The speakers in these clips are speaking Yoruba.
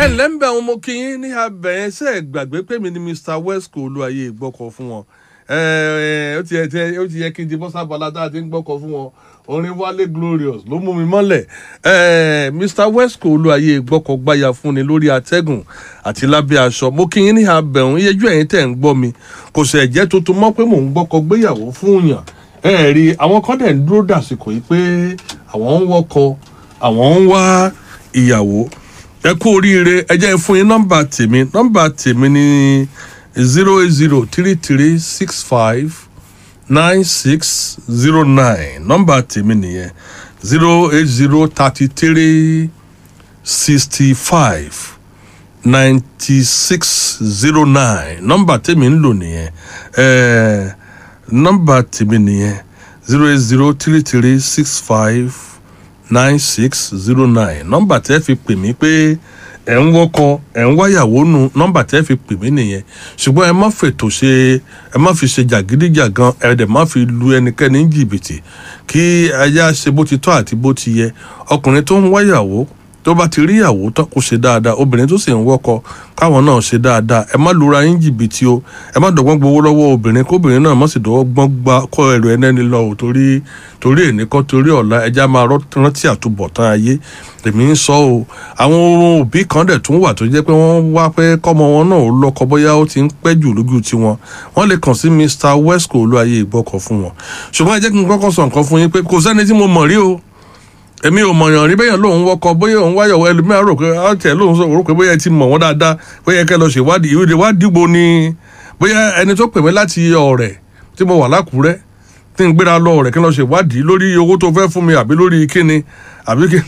ẹ ǹlẹ́ ń bẹ̀ àwọn ọmọ kìnyín ní abẹ́yẹn ṣe é gbàgbé pé mi ni mr wesco olúwayé gbọ́kọ̀ fún wọn ó ti yẹ tí- ó ti yẹ kí n ti bọ́ sábàlá tá a ti ń gbọ́kọ̀ fún wọn orin wálé glorious ló mú mi mọ́lẹ̀ Eh, mr wesco olúwayé gbọ́kọ̀ gbáya fún ni lórí atẹ́gùn àti lábẹ́ aṣọ mo kìnyín ní abẹ́hùn iyejú ẹ̀yìn tẹ̀ ń gbọ́ mi kò sì ẹ̀jẹ̀ tuntun mọ́ pé mò ń gbọ́kọ̀ gbéyàwó fún yàn ẹ rí àwọn kan dẹ̀ ń dúró dàsìkò yìí pé àwọn ń wọ́kọ àwọn ń wá ìyàwó ẹ kú oríire ẹ jẹ́ n fún yín nọ́mbà tèmi nọ́mbà tèmi ní zero eight zero three three six five nine six zero nine nọ́mbà tèmi nìyẹn zero eight zero thirty three sixty five ninety six zero nine nọ́mbà tèmi ń lò nìyẹn ẹ̀ẹ́ nọ́mbà tèmi nìyẹn zero eight zero three three six five nine six zero nine nọ́mbà tẹ́ fi pè mí pé ẹ̀ ń wọ́kọ ẹ̀ ń wáyàwó nu nọ́mbà tẹ́ fi pè mí nìyẹn ṣùgbọ́n ẹ má fètò ṣe ẹ má fi ṣe jàgídíjàgan ẹ dẹ̀ má fi lu ẹnikẹ́ni ní jìbìtì kí aya ṣe bó ti tọ́ àti bó ti yẹ ọkùnrin tó ń wáyàwó tó bá ti rí ìyàwó tán kó ṣe dáadáa obìnrin tó sì ń wọ́kọ káwọn náà ṣe dáadáa ẹ má lura yín jìbìtì o ẹ má dọ̀gbọ́n gbowó lọ́wọ́ obìnrin kóbìnrin náà má sì dọ̀gbọ́n gba kọ́ ẹrù ẹnẹ́ni lọ o torí torí èní kọ́ torí ọ̀la ẹja máa rọ́- rántí àtúbọ̀tán ayé èmi ń sọ o àwọn òbí kan dẹ̀ tún wà tó jẹ́ pé wọ́n wá pé kọ́mọ wọn náà ó lọ́kọ bóyá ó ti ń pẹ́ jù lójú tiwọn wọ́n lè kàn sí mr wesco olúwayé ìgbọ́kọ̀ fún wọn ṣùgbọ́n ẹ jẹ́ kí n kọ́kọ́ sọ nǹkan fún yín pé kò sẹ́ni tí mo mọ̀ rí o èmi ò mọ̀yàn rí bẹ́yàn lòun wọkọ̀ bóyá òun wáyọ̀ ẹlòmíràn rò pé ọ̀tẹ̀ lòun sọ rò pé bóyá ẹ ti mọ̀ wọ́n dáadáa bóyá kẹ́ lọ ṣèwádìí ìwé ìwádìí gbo ni bóyá ẹni tó pè mí láti ọ̀rẹ́ tí mo wà lákùúrẹ́ tí n gbéra lọ ọ̀rẹ́ kí n lọ ṣèwádìí lórí owó tó fẹ́ fún mi àbí lórí kíni àbí kí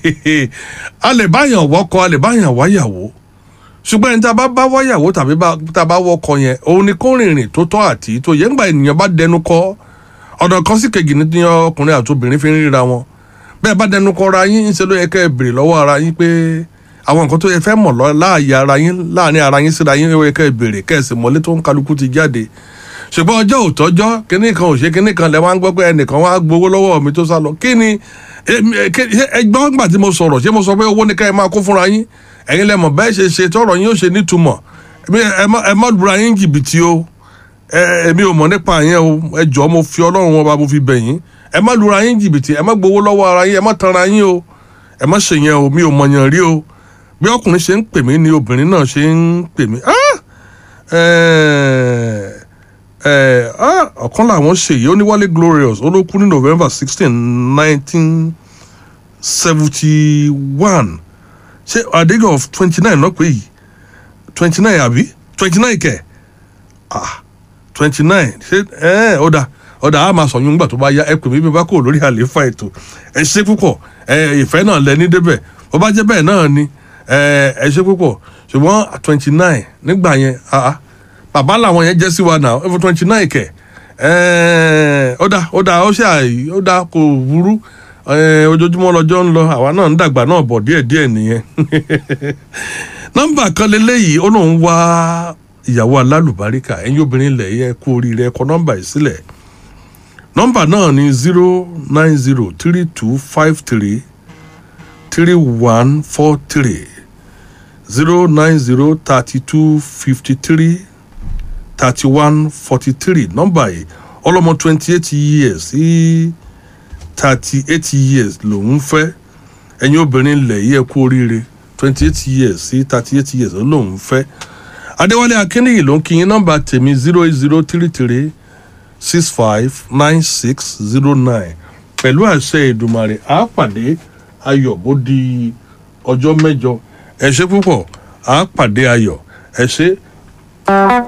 a lè báyàn wọkọ̀ a lè báyàn wáyàwó ṣùgbọ́n ẹni tá a bá bá wáyàwó tàbí bá- tá a bá wọkọ̀ yẹn òun ni kó rìnrìn tó tọ́ àti tó yẹ ńgbà ènìyàn bá dẹnu kọ́ ọ̀dọ̀ kan sí kejì ní ọkùnrin àti obìnrin fi ń ríra wọn bẹ́ẹ̀ bá dẹnu kọra yín ńṣe ló yẹ kẹ́ ẹ béèrè lọ́wọ́ ara yín pé àwọn nǹkan tó yẹ fẹ́ mọ̀ lọ láàyè ara yín láàrin ara yín síra yín ó yẹ kẹ́ ẹ béèrè kẹ́ ẹ sì mọ̀lé tó ń kálukú ti jáde ṣùgbọ́n ọjọ́ òtọ́jọ́ kínní kan ò ṣe kínní kan lẹ́ wá ń gbọ́ pé ẹnìkan wá gbowó lọ́wọ́ mi tó sá lọ kí ni èmi- ẹ- kí- ṣé ẹgbọ́n gbà tí mo sọ̀rọ̀ ṣé mo sọ pé owó ni ká ẹ máa kó fúnra yín ẹ̀yin lẹ́mọ̀ bẹ́ẹ̀ ṣe ṣe tọrọ yín ó ṣe nítumọ̀ Èmi- ẹ má- ẹ má lura yín jìbìtì o ẹ èmi ò mọ̀ nípa yẹn o ẹ jọ̀ọ́ mo fi ọlọ́run wọn bá mo fi bẹ̀ yín ẹ má lura yín jìbìtì ẹ má gbowó lọ́wọ́ ara yín ẹ má tanra yín o ẹ má ṣe yẹn o mi ò mọ̀yàn rí o bí ọkùnrin ṣe ń pè mí ni obìnrin náà ṣe ń pè mí Ah! Ẹ, ẹ, ah, ọ̀kan làwọn ṣèyí ó ní wálé glorious ó ló kú ní november sixteen nineteen seventy one ṣé àdéhùn of twenty nine náà pé yìí twenty nine àbí twenty nine kẹ̀ ah twenty nine ṣé ẹ ọ̀dà ọ̀dà á máa sọ̀yún nígbà tó bá yá ẹ pè mí bí bá kò lórí àlééfà ètò ẹ ṣe púpọ̀ ẹ ìfẹ́ náà lẹ ní débẹ̀ bó bá jẹ́ bẹ́ẹ̀ náà ni ẹ ẹ ṣe púpọ̀ ṣùgbọ́n twenty nine nígbà yẹn ah ah, bàbá làwọn yẹn jẹ́ sí wa náà ẹ fún twenty nine kẹ̀ ẹ ọ̀dà ọ̀dà ó ṣe àì ọ̀dà kò burú ẹ ojoojúmọ́ lọ́jọ́ ń lọ àwa náà ń dàgbà náà bọ̀ díẹ̀díẹ̀ nìyẹn nọ́mbà kan lélẹ́yìí ó lóun wá ìyàwó alálùbáríkà ẹ̀yin obìnrin ilẹ̀ yẹ kú oríire ẹ̀kọ́ nọ́mbà yìí sílẹ̀ nọ́mbà náà ni zero nine zero three two five three three one four three zero nine zero thirty two fifty three thirty one forty three nọ́mbà yìí ọlọ́mọ twenty eight years sí thirty eight years lòun fẹ́ ẹ̀yin obìnrin ilẹ̀ yẹ kú oríire twenty eight years sí thirty eight years lòun fẹ́ adéwálé akínníyì ló ń kí yín nọ́mbà tèmi zero eight zero three three six five nine six zero nine pẹ̀lú àṣẹ ìdùmarè á pàdé ayọ̀ bó di ọjọ́ mẹ́jọ ẹ ṣé púpọ̀ á pàdé ayọ̀ ẹ ṣé.